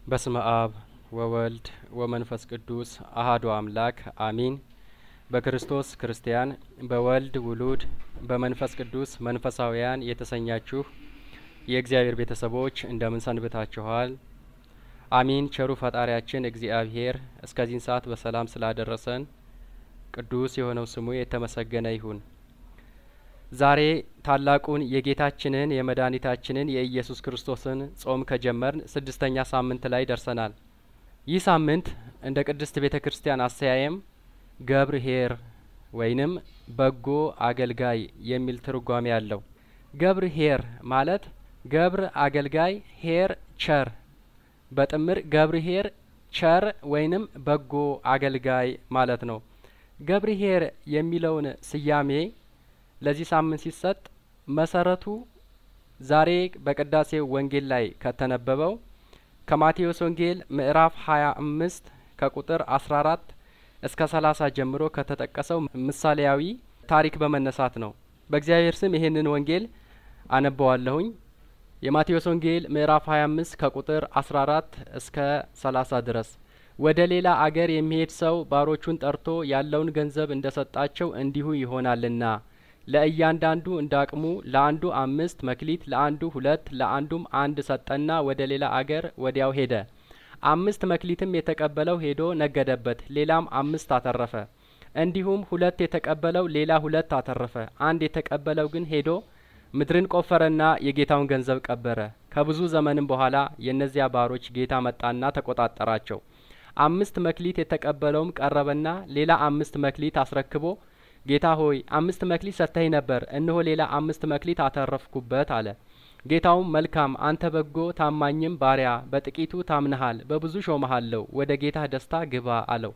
በስመ አብ ወወልድ ወመንፈስ ቅዱስ አሀዱ አምላክ አሚን። በክርስቶስ ክርስቲያን በወልድ ውሉድ በመንፈስ ቅዱስ መንፈሳውያን የተሰኛችሁ የእግዚአብሔር ቤተሰቦች እንደምን ሰንብታችኋል? አሚን። ቸሩ ፈጣሪያችን እግዚአብሔር እስከዚህን ሰዓት በሰላም ስላደረሰን ቅዱስ የሆነው ስሙ የተመሰገነ ይሁን። ዛሬ ታላቁን የጌታችንን የመድኃኒታችንን የኢየሱስ ክርስቶስን ጾም ከጀመርን ስድስተኛ ሳምንት ላይ ደርሰናል። ይህ ሳምንት እንደ ቅድስት ቤተ ክርስቲያን አሰያየም ገብርኄር ወይንም በጎ አገልጋይ የሚል ትርጓሜ አለው። ገብርኄር ማለት ገብር አገልጋይ፣ ኄር ቸር፣ በጥምር ገብርኄር ቸር ወይንም በጎ አገልጋይ ማለት ነው። ገብርኄር የሚለውን ስያሜ ለዚህ ሳምንት ሲሰጥ መሰረቱ ዛሬ በቅዳሴው ወንጌል ላይ ከተነበበው ከማቴዎስ ወንጌል ምዕራፍ ሀያ አምስት ከቁጥር አስራ አራት እስከ ሰላሳ ጀምሮ ከተጠቀሰው ምሳሌያዊ ታሪክ በመነሳት ነው። በእግዚአብሔር ስም ይህንን ወንጌል አነበዋለሁኝ። የማቴዎስ ወንጌል ምዕራፍ ሀያ አምስት ከቁጥር አስራ አራት እስከ ሰላሳ ድረስ ወደ ሌላ አገር የሚሄድ ሰው ባሮቹን ጠርቶ ያለውን ገንዘብ እንደ ሰጣቸው እንዲሁ ይሆናልና ለእያንዳንዱ እንደ አቅሙ ለአንዱ አምስት መክሊት፣ ለአንዱ ሁለት፣ ለአንዱም አንድ ሰጠና ወደ ሌላ አገር ወዲያው ሄደ። አምስት መክሊትም የተቀበለው ሄዶ ነገደበት፣ ሌላም አምስት አተረፈ። እንዲሁም ሁለት የተቀበለው ሌላ ሁለት አተረፈ። አንድ የተቀበለው ግን ሄዶ ምድርን ቆፈረና የጌታውን ገንዘብ ቀበረ። ከብዙ ዘመንም በኋላ የእነዚያ ባሮች ጌታ መጣና ተቆጣጠራቸው። አምስት መክሊት የተቀበለውም ቀረበና ሌላ አምስት መክሊት አስረክቦ ጌታ ሆይ አምስት መክሊት ሰጥተኸኝ ነበር፣ እነሆ ሌላ አምስት መክሊት አተረፍኩበት አለ። ጌታውም መልካም አንተ በጎ ታማኝም ባሪያ፣ በጥቂቱ ታምነሃል፣ በብዙ ሾመሃለሁ፣ ወደ ጌታህ ደስታ ግባ አለው።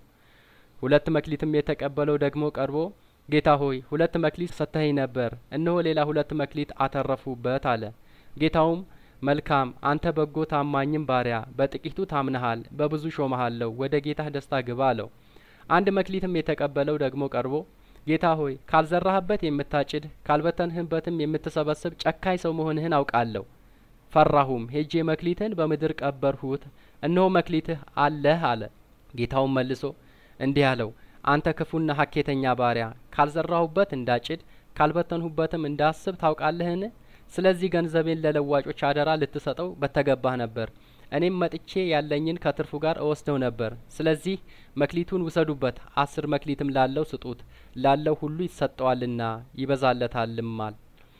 ሁለት መክሊትም የተቀበለው ደግሞ ቀርቦ ጌታ ሆይ ሁለት መክሊት ሰጥተኸኝ ነበር፣ እነሆ ሌላ ሁለት መክሊት አተረፉበት አለ። ጌታውም መልካም አንተ በጎ ታማኝም ባሪያ፣ በጥቂቱ ታምነሃል፣ በብዙ ሾመሃለሁ፣ ወደ ጌታህ ደስታ ግባ አለው። አንድ መክሊትም የተቀበለው ደግሞ ቀርቦ ጌታ ሆይ ካልዘራህበት የምታጭድ ካልበተንህበትም የምትሰበስብ ጨካኝ ሰው መሆንህን አውቃለሁ። ፈራሁም፣ ሄጄ መክሊትህን በምድር ቀበርሁት፣ እነሆ መክሊትህ አለህ አለ። ጌታውም መልሶ እንዲህ አለው፣ አንተ ክፉና ሀኬተኛ ባሪያ፣ ካልዘራሁበት እንዳጭድ ካልበተንሁበትም እንዳስብ ታውቃለህን? ስለዚህ ገንዘቤን ለለዋጮች አደራ ልትሰጠው በተገባህ ነበር። እኔም መጥቼ ያለኝን ከትርፉ ጋር እወስደው ነበር። ስለዚህ መክሊቱን ውሰዱበት፣ አስር መክሊትም ላለው ስጡት፣ ላለው ሁሉ ይሰጠዋልና ይበዛለታልማል።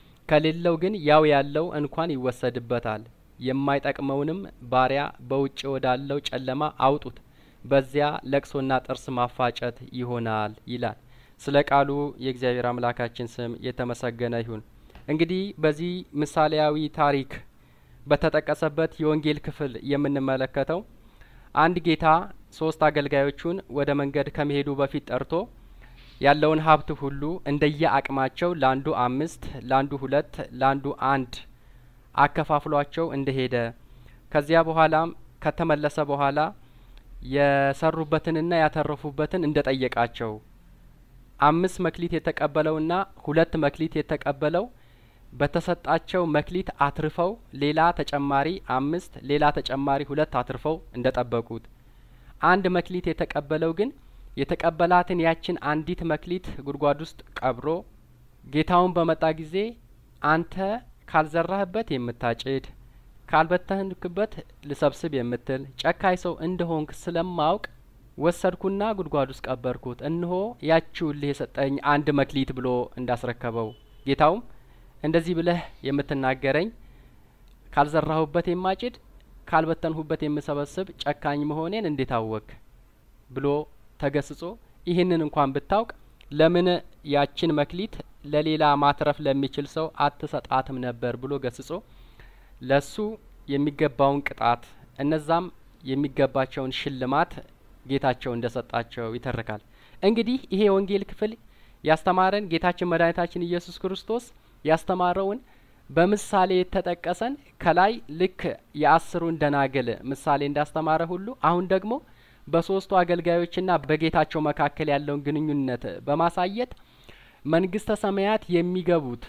ከሌለው ግን ያው ያለው እንኳን ይወሰድበታል። የማይጠቅመውንም ባሪያ በውጭ ወዳለው ጨለማ አውጡት፣ በዚያ ለቅሶና ጥርስ ማፋጨት ይሆናል ይላል። ስለ ቃሉ የእግዚአብሔር አምላካችን ስም የተመሰገነ ይሁን። እንግዲህ በዚህ ምሳሌያዊ ታሪክ በተጠቀሰበት የወንጌል ክፍል የምንመለከተው አንድ ጌታ ሶስት አገልጋዮቹን ወደ መንገድ ከመሄዱ በፊት ጠርቶ ያለውን ሀብት ሁሉ እንደየ አቅማቸው ለአንዱ አምስት፣ ለአንዱ ሁለት፣ ለአንዱ አንድ አከፋፍሏቸው እንደሄደ ከዚያ በኋላም ከተመለሰ በኋላ የሰሩበትንና ያተረፉበትን እንደ ጠየቃቸው አምስት መክሊት የተቀበለውና ሁለት መክሊት የተቀበለው በተሰጣቸው መክሊት አትርፈው ሌላ ተጨማሪ አምስት ሌላ ተጨማሪ ሁለት አትርፈው እንደ ጠበቁት፣ አንድ መክሊት የተቀበለው ግን የተቀበላትን ያችን አንዲት መክሊት ጉድጓድ ውስጥ ቀብሮ ጌታውን በመጣ ጊዜ አንተ ካልዘራህበት የምታጭድ ካልበተንክበት ልሰብስብ የምትል ጨካኝ ሰው እንደሆንክ ስለማውቅ ወሰድኩና ጉድጓድ ውስጥ ቀበርኩት፣ እነሆ ያችውልህ የሰጠኝ አንድ መክሊት ብሎ እንዳስረከበው ጌታውም እንደዚህ ብለህ የምትናገረኝ ካልዘራሁበት የማጭድ ካልበተንሁበት የምሰበስብ ጨካኝ መሆኔን እንዴት አወክ? ብሎ ተገስጾ ይህንን እንኳን ብታውቅ ለምን ያችን መክሊት ለሌላ ማትረፍ ለሚችል ሰው አትሰጣትም ነበር ብሎ ገስጾ ለሱ የሚገባውን ቅጣት እነዛም የሚገባቸውን ሽልማት ጌታቸው እንደሰጣቸው ይተርካል። እንግዲህ ይሄ የወንጌል ክፍል ያስተማረን ጌታችን መድኃኒታችን ኢየሱስ ክርስቶስ ያስተማረውን በምሳሌ የተጠቀሰን ከላይ ልክ የአስሩን ደናግል ምሳሌ እንዳስተማረ ሁሉ አሁን ደግሞ በሶስቱ አገልጋዮችና በጌታቸው መካከል ያለውን ግንኙነት በማሳየት መንግስተ ሰማያት የሚገቡት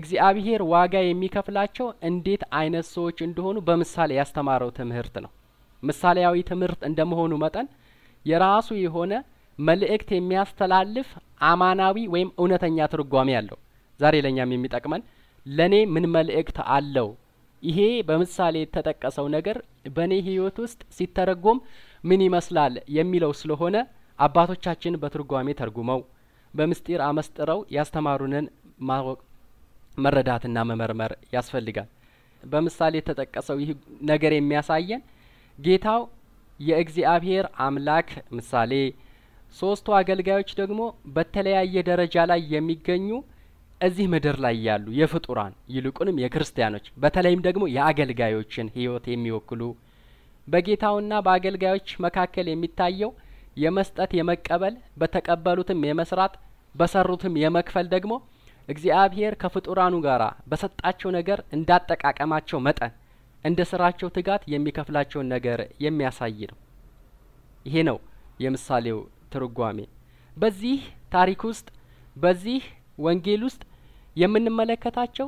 እግዚአብሔር ዋጋ የሚከፍላቸው እንዴት አይነት ሰዎች እንደሆኑ በምሳሌ ያስተማረው ትምህርት ነው። ምሳሌያዊ ትምህርት እንደመሆኑ መጠን የራሱ የሆነ መልእክት የሚያስተላልፍ አማናዊ ወይም እውነተኛ ትርጓሜ አለው። ዛሬ ለእኛም የሚጠቅመን ለእኔ ምን መልእክት አለው፣ ይሄ በምሳሌ የተጠቀሰው ነገር በእኔ ሕይወት ውስጥ ሲተረጎም ምን ይመስላል የሚለው ስለሆነ አባቶቻችን በትርጓሜ ተርጉመው በምስጢር አመስጥረው ያስተማሩንን ማወቅ መረዳትና መመርመር ያስፈልጋል። በምሳሌ የተጠቀሰው ይህ ነገር የሚያሳየን ጌታው የእግዚአብሔር አምላክ ምሳሌ፣ ሶስቱ አገልጋዮች ደግሞ በተለያየ ደረጃ ላይ የሚገኙ እዚህ ምድር ላይ ያሉ የፍጡራን ይልቁንም የክርስቲያኖች በተለይም ደግሞ የአገልጋዮችን ሕይወት የሚወክሉ በጌታውና በአገልጋዮች መካከል የሚታየው የመስጠት የመቀበል በተቀበሉትም የመስራት በሰሩትም የመክፈል ደግሞ እግዚአብሔር ከፍጡራኑ ጋር በሰጣቸው ነገር እንዳጠቃቀማቸው መጠን እንደ ስራቸው ትጋት የሚከፍላቸውን ነገር የሚያሳይ ነው። ይሄ ነው የምሳሌው ትርጓሜ። በዚህ ታሪክ ውስጥ በዚህ ወንጌል ውስጥ የምንመለከታቸው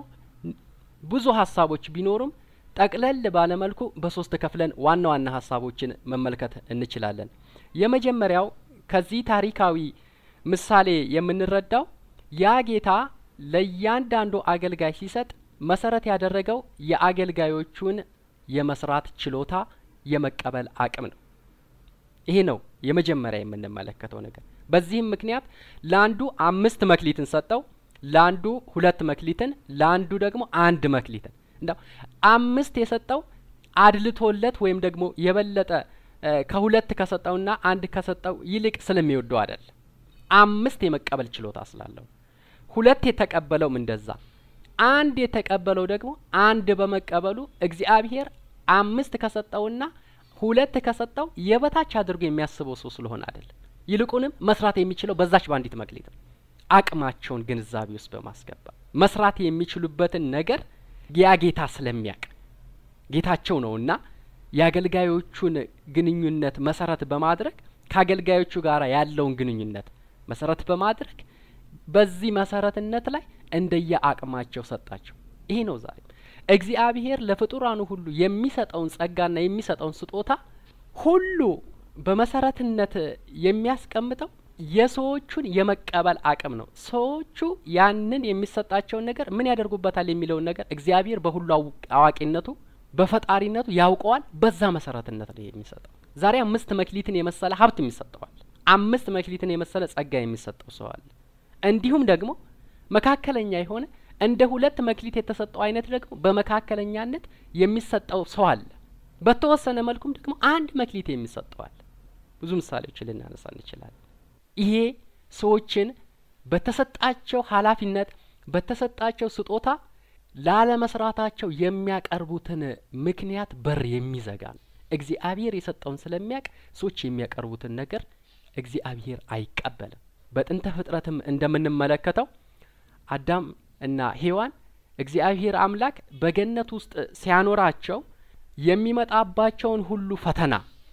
ብዙ ሀሳቦች ቢኖሩም ጠቅለል ባለመልኩ በሶስት ከፍለን ዋና ዋና ሀሳቦችን መመልከት እንችላለን። የመጀመሪያው ከዚህ ታሪካዊ ምሳሌ የምንረዳው ያ ጌታ ለእያንዳንዱ አገልጋይ ሲሰጥ መሰረት ያደረገው የአገልጋዮቹን የመስራት ችሎታ የመቀበል አቅም ነው። ይሄ ነው የመጀመሪያ የምንመለከተው ነገር። በዚህም ምክንያት ለአንዱ አምስት መክሊትን ሰጠው፣ ለአንዱ ሁለት መክሊትን፣ ለአንዱ ደግሞ አንድ መክሊትን። እንደው አምስት የሰጠው አድልቶለት ወይም ደግሞ የበለጠ ከሁለት ከሰጠውና አንድ ከሰጠው ይልቅ ስለሚወደው አይደል። አምስት የመቀበል ችሎታ ስላለው ሁለት የተቀበለውም እንደዛ አንድ የተቀበለው ደግሞ አንድ በመቀበሉ እግዚአብሔር አምስት ከሰጠውና ሁለት ከሰጠው የበታች አድርጎ የሚያስበው ሰው ስለሆነ አይደለም። ይልቁንም መስራት የሚችለው በዛች በአንዲት መክሊት ነው። አቅማቸውን ግንዛቤ ውስጥ በማስገባት መስራት የሚችሉበትን ነገር ያ ጌታ ስለሚያውቅ ጌታቸው ነውና የአገልጋዮቹን ግንኙነት መሰረት በማድረግ ከአገልጋዮቹ ጋር ያለውን ግንኙነት መሰረት በማድረግ በዚህ መሰረትነት ላይ እንደየ አቅማቸው ሰጣቸው። ይሄ ነው ዛሬ እግዚአብሔር ለፍጡራኑ ሁሉ የሚሰጠውን ጸጋና የሚሰጠውን ስጦታ ሁሉ በመሰረትነት የሚያስቀምጠው የሰዎቹን የመቀበል አቅም ነው። ሰዎቹ ያንን የሚሰጣቸውን ነገር ምን ያደርጉበታል የሚለውን ነገር እግዚአብሔር በሁሉ አዋቂነቱ በፈጣሪነቱ ያውቀዋል። በዛ መሰረትነት ነው የሚሰጠው። ዛሬ አምስት መክሊትን የመሰለ ሀብት የሚሰጠዋል። አምስት መክሊትን የመሰለ ጸጋ የሚሰጠው ሰው አለ። እንዲሁም ደግሞ መካከለኛ የሆነ እንደ ሁለት መክሊት የተሰጠው አይነት ደግሞ በመካከለኛነት የሚሰጠው ሰው አለ። በተወሰነ መልኩም ደግሞ አንድ መክሊት የሚሰጠው አለ። ብዙ ምሳሌዎችን ልናነሳ እንችላለን። ይሄ ሰዎችን በተሰጣቸው ኃላፊነት በተሰጣቸው ስጦታ ላለመስራታቸው የሚያቀርቡትን ምክንያት በር የሚዘጋ ነው። እግዚአብሔር የሰጠውን ስለሚያውቅ ሰዎች የሚያቀርቡትን ነገር እግዚአብሔር አይቀበልም። በጥንተ ፍጥረትም እንደምንመለከተው አዳም እና ሔዋን እግዚአብሔር አምላክ በገነት ውስጥ ሲያኖራቸው የሚመጣባቸውን ሁሉ ፈተና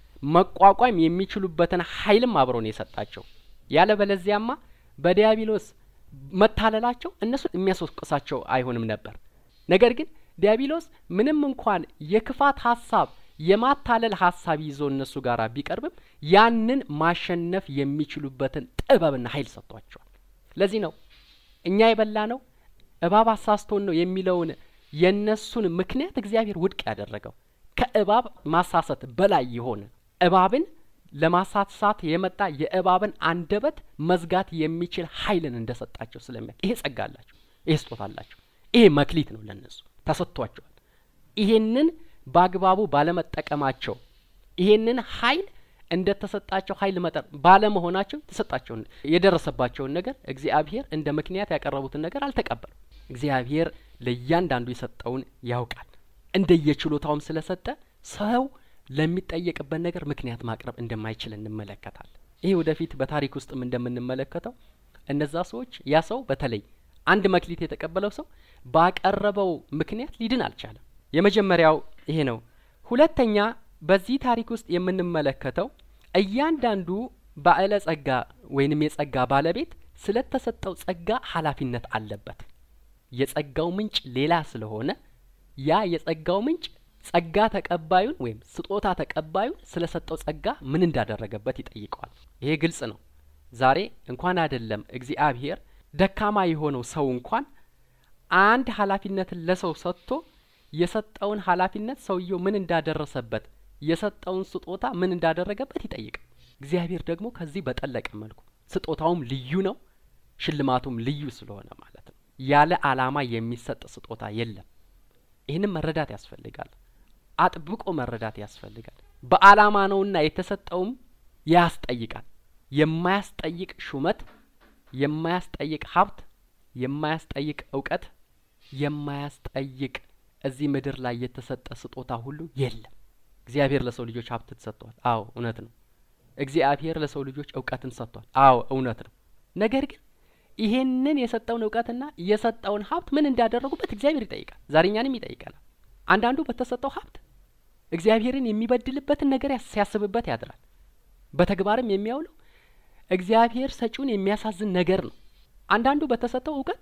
መቋቋም የሚችሉበትን ኃይልም አብሮ ነው የሰጣቸው። ያለ በለዚያማ በዲያብሎስ መታለላቸው እነሱ የሚያስወቅሳቸው አይሆንም ነበር። ነገር ግን ዲያብሎስ ምንም እንኳን የክፋት ሀሳብ የማታለል ሀሳብ ይዞ እነሱ ጋር ቢቀርብም ያንን ማሸነፍ የሚችሉበትን ጥበብና ኃይል ሰጥቷቸዋል። ለዚህ ነው እኛ የበላ ነው እባብ አሳስቶን ነው የሚለውን የእነሱን ምክንያት እግዚአብሔር ውድቅ ያደረገው ከእባብ ማሳሰት በላይ የሆነ እባብን ለማሳሳት የመጣ የእባብን አንደበት መዝጋት የሚችል ኃይልን እንደሰጣቸው ስለሚያ ይሄ ጸጋ አላቸው፣ ይሄ ስጦታ አላቸው፣ ይሄ መክሊት ነው ለነሱ ተሰጥቷቸዋል። ይሄንን በአግባቡ ባለመጠቀማቸው ይሄንን ኃይል እንደ ተሰጣቸው ኃይል መጠን ባለመሆናቸው ተሰጣቸውን የደረሰባቸውን ነገር እግዚአብሔር እንደ ምክንያት ያቀረቡትን ነገር አልተቀበሉም። እግዚአብሔር ለእያንዳንዱ የሰጠውን ያውቃል። እንደየችሎታውም ስለሰጠ ሰው ለሚጠየቅበት ነገር ምክንያት ማቅረብ እንደማይችል እንመለከታለን። ይሄ ወደፊት በታሪክ ውስጥም እንደምንመለከተው እነዛ ሰዎች ያ ሰው በተለይ አንድ መክሊት የተቀበለው ሰው ባቀረበው ምክንያት ሊድን አልቻለም። የመጀመሪያው ይሄ ነው። ሁለተኛ በዚህ ታሪክ ውስጥ የምንመለከተው እያንዳንዱ ባዕለ ጸጋ ወይንም የጸጋ ባለቤት ስለተሰጠው ጸጋ ኃላፊነት አለበት። የጸጋው ምንጭ ሌላ ስለሆነ ያ የጸጋው ምንጭ ጸጋ ተቀባዩን ወይም ስጦታ ተቀባዩን ስለ ሰጠው ጸጋ ምን እንዳደረገበት ይጠይቀዋል። ይሄ ግልጽ ነው። ዛሬ እንኳን አይደለም እግዚአብሔር ደካማ የሆነው ሰው እንኳን አንድ ኃላፊነትን ለሰው ሰጥቶ የሰጠውን ኃላፊነት ሰውየው ምን እንዳደረሰበት የሰጠውን ስጦታ ምን እንዳደረገበት ይጠይቃል። እግዚአብሔር ደግሞ ከዚህ በጠለቀ መልኩ ስጦታውም ልዩ ነው፣ ሽልማቱም ልዩ ስለሆነ ማለት ነው። ያለ ዓላማ የሚሰጥ ስጦታ የለም። ይህንም መረዳት ያስፈልጋል። አጥብቆ መረዳት ያስፈልጋል። በዓላማ ነውና የተሰጠውም ያስጠይቃል። የማያስጠይቅ ሹመት፣ የማያስጠይቅ ሀብት፣ የማያስጠይቅ እውቀት፣ የማያስጠይቅ እዚህ ምድር ላይ የተሰጠ ስጦታ ሁሉ የለም። እግዚአብሔር ለሰው ልጆች ሀብትን ሰጥቷል። አዎ እውነት ነው። እግዚአብሔር ለሰው ልጆች እውቀትን ሰጥቷል። አዎ እውነት ነው። ነገር ግን ይሄንን የሰጠውን እውቀትና የሰጠውን ሀብት ምን እንዳደረጉበት እግዚአብሔር ይጠይቃል። ዛሬ እኛንም ይጠይቀናል። አንዳንዱ በተሰጠው ሀብት እግዚአብሔርን የሚበድልበትን ነገር ሲያስብበት ያድራል። በተግባርም የሚያውለው እግዚአብሔር ሰጪውን የሚያሳዝን ነገር ነው። አንዳንዱ በተሰጠው እውቀት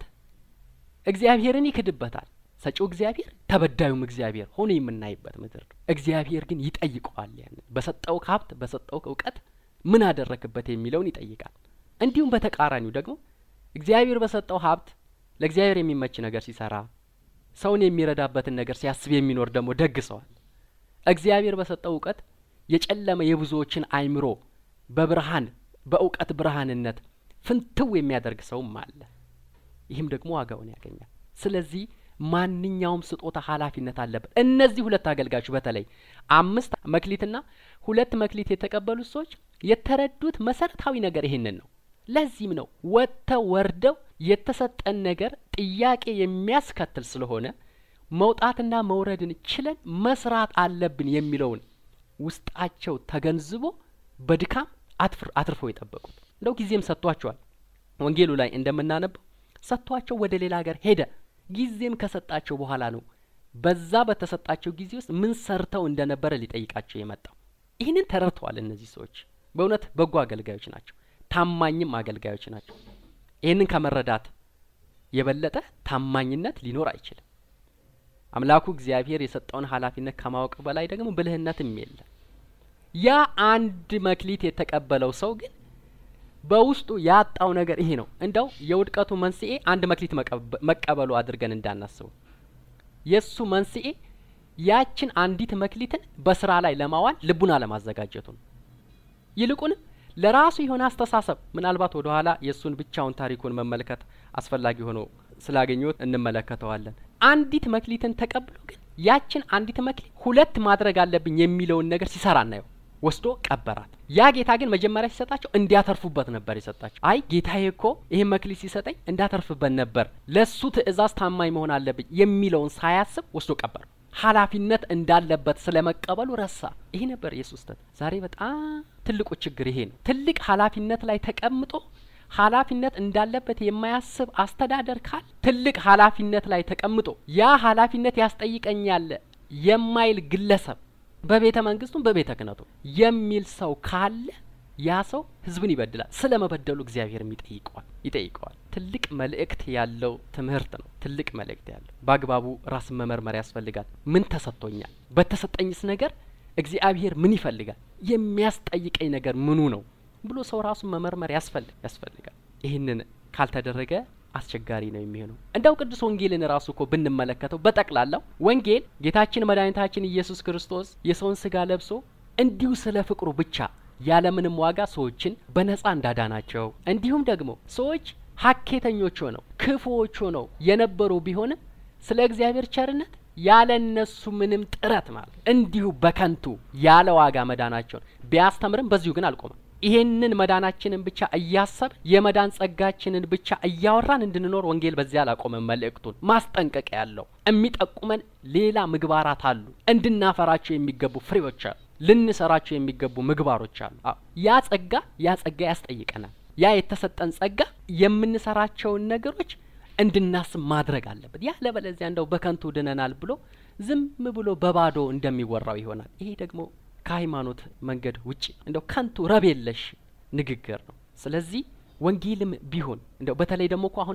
እግዚአብሔርን ይክድበታል። ሰጪው እግዚአብሔር ተበዳዩም እግዚአብሔር ሆኖ የምናይበት ምድር ነው። እግዚአብሔር ግን ይጠይቀዋል። ያንን በሰጠው ሀብት በሰጠው እውቀት ምን አደረክበት የሚለውን ይጠይቃል። እንዲሁም በተቃራኒው ደግሞ እግዚአብሔር በሰጠው ሀብት ለእግዚአብሔር የሚመች ነገር ሲሰራ ሰውን የሚረዳበትን ነገር ሲያስብ የሚኖር ደግሞ ደግ ሰዋል። እግዚአብሔር በሰጠው እውቀት የጨለመ የብዙዎችን አይምሮ በብርሃን በእውቀት ብርሃንነት ፍንትው የሚያደርግ ሰውም አለ። ይህም ደግሞ ዋጋውን ያገኛል። ስለዚህ ማንኛውም ስጦታ ኃላፊነት አለበት። እነዚህ ሁለት አገልጋዮች በተለይ አምስት መክሊትና ሁለት መክሊት የተቀበሉት ሰዎች የተረዱት መሰረታዊ ነገር ይሄንን ነው። ለዚህም ነው ወጥተው ወርደው የተሰጠን ነገር ጥያቄ የሚያስከትል ስለሆነ መውጣትና መውረድን ችለን መስራት አለብን የሚለውን ውስጣቸው ተገንዝቦ በድካም አትርፈው የጠበቁት እንደው ጊዜም ሰጥቷቸዋል። ወንጌሉ ላይ እንደምናነበው ሰጥቷቸው ወደ ሌላ ሀገር ሄደ። ጊዜም ከሰጣቸው በኋላ ነው በዛ በተሰጣቸው ጊዜ ውስጥ ምን ሰርተው እንደነበረ ሊጠይቃቸው የመጣው። ይህንን ተረድተዋል። እነዚህ ሰዎች በእውነት በጎ አገልጋዮች ናቸው፣ ታማኝም አገልጋዮች ናቸው። ይህንን ከመረዳት የበለጠ ታማኝነት ሊኖር አይችልም። አምላኩ እግዚአብሔር የሰጠውን ኃላፊነት ከማወቅ በላይ ደግሞ ብልህነትም የለም። ያ አንድ መክሊት የተቀበለው ሰው ግን በውስጡ ያጣው ነገር ይሄ ነው። እንደው የውድቀቱ መንስኤ አንድ መክሊት መቀበሉ አድርገን እንዳናስቡ። የእሱ መንስኤ ያችን አንዲት መክሊትን በስራ ላይ ለማዋል ልቡን አለማዘጋጀቱ ነው። ይልቁንም ለራሱ የሆነ አስተሳሰብ ምናልባት ወደ ኋላ የእሱን ብቻውን ታሪኩን መመልከት አስፈላጊ ሆኖ ስላገኘት እንመለከተዋለን። አንዲት መክሊትን ተቀብሎ ግን ያችን አንዲት መክሊት ሁለት ማድረግ አለብኝ የሚለውን ነገር ሲሰራ እናየው። ወስዶ ቀበራት። ያ ጌታ ግን መጀመሪያ ሲሰጣቸው እንዲያተርፉበት ነበር የሰጣቸው። አይ ጌታዬ እኮ ይህን መክሊት ሲሰጠኝ እንዳተርፍበት ነበር፣ ለሱ ትእዛዝ ታማኝ መሆን አለብኝ የሚለውን ሳያስብ ወስዶ ቀበር። ኃላፊነት እንዳለበት ስለ መቀበሉ ረሳ። ይሄ ነበር የሱስ ስህተት። ዛሬ በጣም ትልቁ ችግር ይሄ ነው። ትልቅ ኃላፊነት ላይ ተቀምጦ ኃላፊነት እንዳለበት የማያስብ አስተዳደር ካል ትልቅ ኃላፊነት ላይ ተቀምጦ ያ ኃላፊነት ያስጠይቀኛል የማይል ግለሰብ በቤተ መንግስቱም በቤተ ክህነቱ የሚል ሰው ካለ ያ ሰው ህዝብን ይበድላል። ስለ መበደሉ እግዚአብሔርም ይጠይቀዋል ይጠይቀዋል። ትልቅ መልእክት ያለው ትምህርት ነው። ትልቅ መልእክት ያለው በአግባቡ ራስን መመርመር ያስፈልጋል። ምን ተሰጥቶኛል? በተሰጠኝስ ነገር እግዚአብሔር ምን ይፈልጋል? የሚያስጠይቀኝ ነገር ምኑ ነው ብሎ ሰው ራሱን መመርመር ያስፈልግ ያስፈልጋል። ይህንን ካልተደረገ አስቸጋሪ ነው የሚሆነው። እንደው ቅዱስ ወንጌልን ራሱ እኮ ብንመለከተው በጠቅላላው ወንጌል ጌታችን መድኃኒታችን ኢየሱስ ክርስቶስ የሰውን ስጋ ለብሶ እንዲሁ ስለ ፍቅሩ ብቻ ያለምንም ዋጋ ሰዎችን በነጻ እንዳዳናቸው እንዲሁም ደግሞ ሰዎች ሀኬተኞች ሆነው ክፉዎች ሆነው የነበሩ ቢሆንም ስለ እግዚአብሔር ቸርነት ያለ እነሱ ምንም ጥረት ማለት እንዲሁ በከንቱ ያለ ዋጋ መዳናቸውን ቢያስተምርም በዚሁ ግን አልቆመም። ይሄንን መዳናችንን ብቻ እያሰብ የመዳን ጸጋችንን ብቻ እያወራን እንድንኖር ወንጌል በዚያ አላቆመም። መልእክቱን ማስጠንቀቂያ ያለው የሚጠቁመን ሌላ ምግባራት አሉ። እንድናፈራቸው የሚገቡ ፍሬዎች አሉ። ልንሰራቸው የሚገቡ ምግባሮች አሉ። ያ ጸጋ ያ ጸጋ ያስጠይቀናል። ያ የተሰጠን ጸጋ የምንሰራቸውን ነገሮች እንድናስብ ማድረግ አለበት። ያለበለዚያ እንደው በከንቱ ድነናል ብሎ ዝም ብሎ በባዶ እንደሚወራው ይሆናል። ይሄ ደግሞ ከሃይማኖት መንገድ ውጪ እንደው ከንቱ ረብ የለሽ ንግግር ነው። ስለዚህ ወንጌልም ቢሆን እንደው በተለይ ደግሞ እኮ አሁን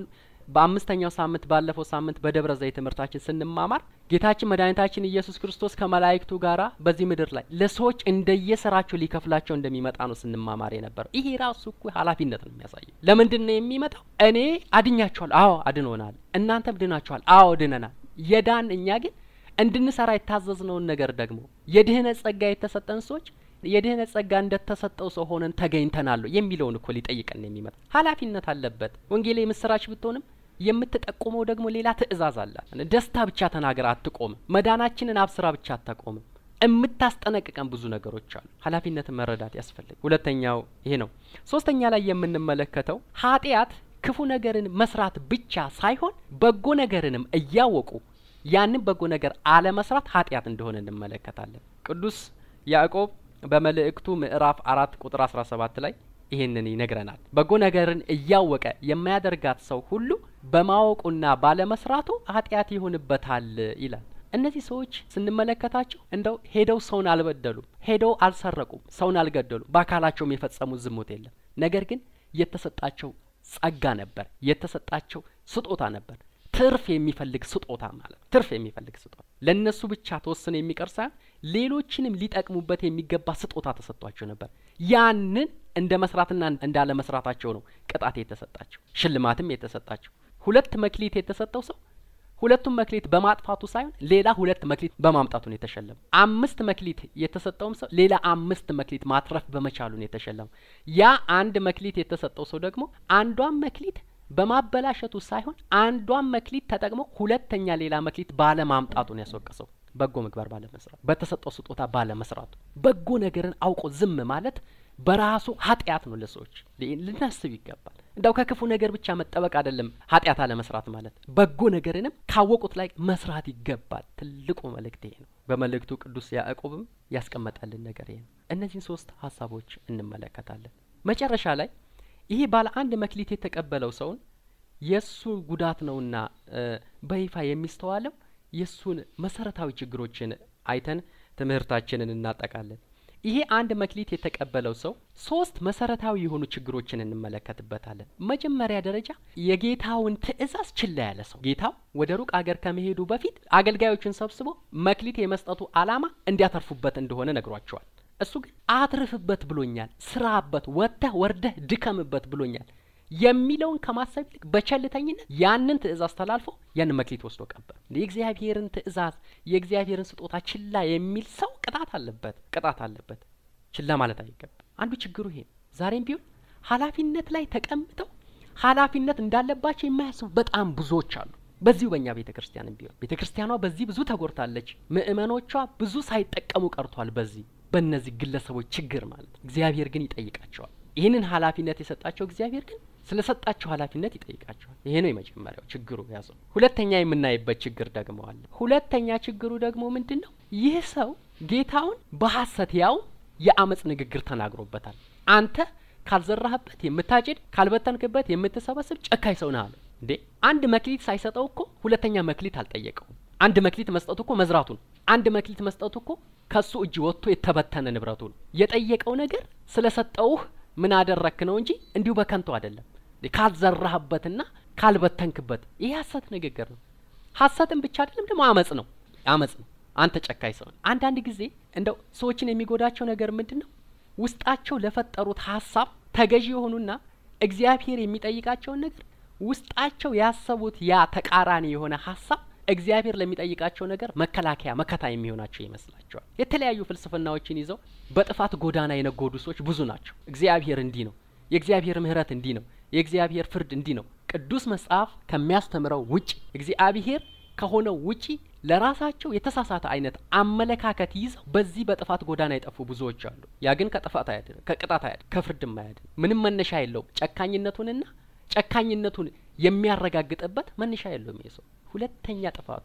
በአምስተኛው ሳምንት ባለፈው ሳምንት በደብረ ዘይት ትምህርታችን ስንማማር ጌታችን መድኃኒታችን ኢየሱስ ክርስቶስ ከመላእክቱ ጋራ በዚህ ምድር ላይ ለሰዎች እንደየስራቸው ሊከፍላቸው እንደሚመጣ ነው ስንማማር የነበረው። ይሄ ራሱ እኮ ኃላፊነት ነው የሚያሳየው። ለምንድን ነው የሚመጣው? እኔ አድኛችኋል፣ አዎ አድኖናል። እናንተም ድናችኋል፣ አዎ ድነናል። የዳን እኛ ግን እንድንሰራ የታዘዝነውን ነገር ደግሞ የድህነት ጸጋ የተሰጠን ሰዎች የድህነት ጸጋ እንደተሰጠው ሰው ሆነን ተገኝተናል የሚለውን እኮ ሊጠይቀን ነው የሚመጣ። ኃላፊነት አለበት። ወንጌል የምስራች ብትሆንም የምትጠቁመው ደግሞ ሌላ ትእዛዝ አላት። ደስታ ብቻ ተናገር አትቆምም። መዳናችንን አብስራ ብቻ አታቆምም። የምታስጠነቅቀን ብዙ ነገሮች አሉ። ኃላፊነትን መረዳት ያስፈልግ። ሁለተኛው ይሄ ነው። ሶስተኛ ላይ የምንመለከተው ኃጢአት ክፉ ነገርን መስራት ብቻ ሳይሆን በጎ ነገርንም እያወቁ ያንን በጎ ነገር አለመስራት ኃጢአት እንደሆነ እንመለከታለን። ቅዱስ ያዕቆብ በመልእክቱ ምዕራፍ አራት ቁጥር አስራ ሰባት ላይ ይህንን ይነግረናል። በጎ ነገርን እያወቀ የማያደርጋት ሰው ሁሉ በማወቁና ባለመስራቱ ኃጢአት ይሆንበታል ይላል። እነዚህ ሰዎች ስንመለከታቸው እንደው ሄደው ሰውን አልበደሉም፣ ሄደው አልሰረቁም፣ ሰውን አልገደሉም፣ በአካላቸውም የፈጸሙት ዝሙት የለም። ነገር ግን የተሰጣቸው ጸጋ ነበር፣ የተሰጣቸው ስጦታ ነበር። ትርፍ የሚፈልግ ስጦታ ማለት ትርፍ የሚፈልግ ስጦታ ለእነሱ ብቻ ተወስኖ የሚቀር ሳይሆን ሌሎችንም ሊጠቅሙበት የሚገባ ስጦታ ተሰጥቷቸው ነበር። ያንን እንደ መስራትና እንዳለ መስራታቸው ነው ቅጣት የተሰጣቸው፣ ሽልማትም የተሰጣቸው። ሁለት መክሊት የተሰጠው ሰው ሁለቱም መክሊት በማጥፋቱ ሳይሆን ሌላ ሁለት መክሊት በማምጣቱ ነው የተሸለመው። አምስት መክሊት የተሰጠውም ሰው ሌላ አምስት መክሊት ማትረፍ በመቻሉ ነው የተሸለመው። ያ አንድ መክሊት የተሰጠው ሰው ደግሞ አንዷን መክሊት በማበላሸቱ ሳይሆን አንዷን መክሊት ተጠቅሞ ሁለተኛ ሌላ መክሊት ባለማምጣቱ ነው ያስወቀሰው። በጎ ምግባር ባለመስራቱ፣ በተሰጠው ስጦታ ባለመስራቱ። በጎ ነገርን አውቆ ዝም ማለት በራሱ ኃጢአት ነው። ለሰዎች ልናስብ ይገባል። እንዳው ከክፉ ነገር ብቻ መጠበቅ አይደለም ኃጢአት አለመስራት ማለት፣ በጎ ነገርንም ካወቁት ላይ መስራት ይገባል። ትልቁ መልእክት ይሄ ነው። በመልእክቱ ቅዱስ ያዕቆብም ያስቀመጠልን ነገር ይሄ ነው። እነዚህን ሶስት ሀሳቦች እንመለከታለን። መጨረሻ ላይ ይሄ ባለ አንድ መክሊት የተቀበለው ሰውን የእሱ ጉዳት ነውና በይፋ የሚስተዋለው የእሱን መሰረታዊ ችግሮችን አይተን ትምህርታችንን እናጠቃለን። ይሄ አንድ መክሊት የተቀበለው ሰው ሶስት መሰረታዊ የሆኑ ችግሮችን እንመለከትበታለን። መጀመሪያ ደረጃ የጌታውን ትእዛዝ ችላ ያለ ሰው። ጌታው ወደ ሩቅ አገር ከመሄዱ በፊት አገልጋዮችን ሰብስቦ መክሊት የመስጠቱ ዓላማ እንዲያተርፉበት እንደሆነ ነግሯቸዋል። እሱ ግን አትርፍበት ብሎኛል፣ ስራበት፣ ወጥተህ ወርደህ ድከምበት ብሎኛል የሚለውን ከማሰብ ይልቅ በቸልተኝነት ያንን ትእዛዝ ተላልፎ ያንን መክሊት ወስዶ ቀበር። የእግዚአብሔርን ትእዛዝ የእግዚአብሔርን ስጦታ ችላ የሚል ሰው ቅጣት አለበት፣ ቅጣት አለበት። ችላ ማለት አይገባም። አንዱ ችግሩ ይሄ ነው። ዛሬም ቢሆን ኃላፊነት ላይ ተቀምጠው ኃላፊነት እንዳለባቸው የማያስቡ በጣም ብዙዎች አሉ። በዚሁ በእኛ ቤተ ክርስቲያንም ቢሆን ቤተ ክርስቲያኗ በዚህ ብዙ ተጎድታለች። ምእመኖቿ ብዙ ሳይጠቀሙ ቀርቷል። በዚህ በእነዚህ ግለሰቦች ችግር ማለት እግዚአብሔር ግን ይጠይቃቸዋል። ይህንን ኃላፊነት የሰጣቸው እግዚአብሔር ግን ስለ ሰጣቸው ኃላፊነት ይጠይቃቸዋል። ይሄ ነው የመጀመሪያው ችግሩ ያዘው። ሁለተኛ የምናይበት ችግር ደግሞ አለ። ሁለተኛ ችግሩ ደግሞ ምንድን ነው? ይህ ሰው ጌታውን በሐሰት ያው የአመፅ ንግግር ተናግሮበታል። አንተ ካልዘራህበት የምታጭድ ካልበተንክበት የምትሰበስብ ጨካኝ ሰው ነህ አለ። እንዴ አንድ መክሊት ሳይሰጠው እኮ ሁለተኛ መክሊት አልጠየቀውም። አንድ መክሊት መስጠቱ እኮ መዝራቱ ነው። አንድ መክሊት መስጠቱ እኮ ከሱ እጅ ወጥቶ የተበተነ ንብረቱ ነው። የጠየቀው ነገር ስለሰጠውህ ምን አደረክ ነው እንጂ እንዲሁ በከንቱ አይደለም። ካልዘራህበትና ካልበተንክበት ይህ ሀሰት ንግግር ነው። ሀሰትን ብቻ አይደለም ደግሞ አመጽ ነው፣ አመጽ ነው። አንተ ጨካኝ ሰው። አንዳንድ ጊዜ እንደው ሰዎችን የሚጎዳቸው ነገር ምንድን ነው? ውስጣቸው ለፈጠሩት ሀሳብ ተገዢ የሆኑና እግዚአብሔር የሚጠይቃቸውን ነገር ውስጣቸው ያሰቡት ያ ተቃራኒ የሆነ ሀሳብ እግዚአብሔር ለሚጠይቃቸው ነገር መከላከያ መከታ የሚሆናቸው ይመስላቸዋል። የተለያዩ ፍልስፍናዎችን ይዘው በጥፋት ጎዳና የነጎዱ ሰዎች ብዙ ናቸው። እግዚአብሔር እንዲህ ነው፣ የእግዚአብሔር ምሕረት እንዲህ ነው፣ የእግዚአብሔር ፍርድ እንዲህ ነው። ቅዱስ መጽሐፍ ከሚያስተምረው ውጪ እግዚአብሔር ከሆነው ውጪ ለራሳቸው የተሳሳተ አይነት አመለካከት ይዘው በዚህ በጥፋት ጎዳና የጠፉ ብዙዎች አሉ። ያ ግን ከጥፋት አያድንም፣ ከቅጣት አያድንም፣ ከፍርድም አያድንም። ምንም መነሻ የለውም። ጨካኝነቱንና ጨካኝነቱን የሚያረጋግጥበት መነሻ የለውም ይህ ሰው። ሁለተኛ ጥፋቱ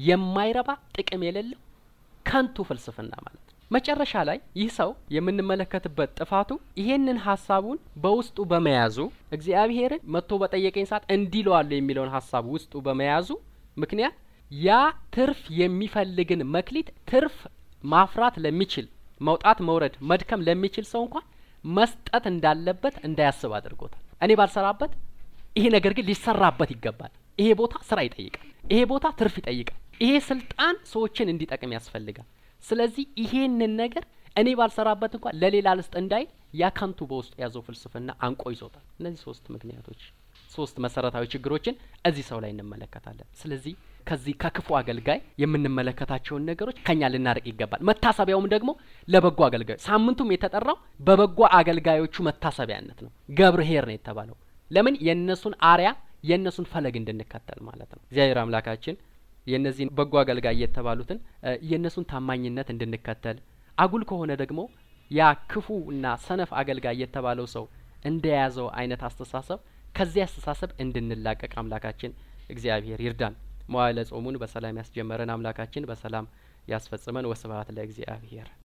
የማይረባ ጥቅም የሌለው ከንቱ ፍልስፍና ማለት ነው። መጨረሻ ላይ ይህ ሰው የምንመለከትበት ጥፋቱ ይሄንን ሀሳቡን በውስጡ በመያዙ እግዚአብሔርን መጥቶ በጠየቀኝ ሰዓት እንዲለዋለሁ የሚለውን ሀሳብ ውስጡ በመያዙ ምክንያት ያ ትርፍ የሚፈልግን መክሊት ትርፍ ማፍራት ለሚችል መውጣት መውረድ መድከም ለሚችል ሰው እንኳን መስጠት እንዳለበት እንዳያስብ አድርጎታል። እኔ ባልሰራበት ይሄ ነገር ግን ሊሰራበት ይገባል። ይሄ ቦታ ስራ ይጠይቃል። ይሄ ቦታ ትርፍ ይጠይቃል። ይሄ ስልጣን ሰዎችን እንዲጠቅም ያስፈልጋል። ስለዚህ ይሄንን ነገር እኔ ባልሰራበት እንኳን ለሌላ ልስጥ እንዳይል ያ ከንቱ በውስጡ የያዘው ፍልስፍና አንቆ ይዞታል። እነዚህ ሶስት ምክንያቶች ሶስት መሰረታዊ ችግሮችን እዚህ ሰው ላይ እንመለከታለን። ስለዚህ ከዚህ ከክፉ አገልጋይ የምንመለከታቸውን ነገሮች ከኛ ልናርቅ ይገባል። መታሰቢያውም ደግሞ ለበጎ አገልጋዮች ሳምንቱም የተጠራው በበጎ አገልጋዮቹ መታሰቢያነት ነው። ገብርኄር ነው የተባለው ለምን የእነሱን አርያ የእነሱን ፈለግ እንድንከተል ማለት ነው። እግዚአብሔር አምላካችን የእነዚህን በጎ አገልጋይ የተባሉትን የእነሱን ታማኝነት እንድንከተል አጉል ከሆነ ደግሞ ያ ክፉ እና ሰነፍ አገልጋይ የተባለው ሰው እንደያዘው አይነት አስተሳሰብ ከዚህ አስተሳሰብ እንድንላቀቅ አምላካችን እግዚአብሔር ይርዳን። መዋዕለ ጾሙን በሰላም ያስጀመረን አምላካችን በሰላም ያስፈጽመን። ወስብሐት ለእግዚአብሔር።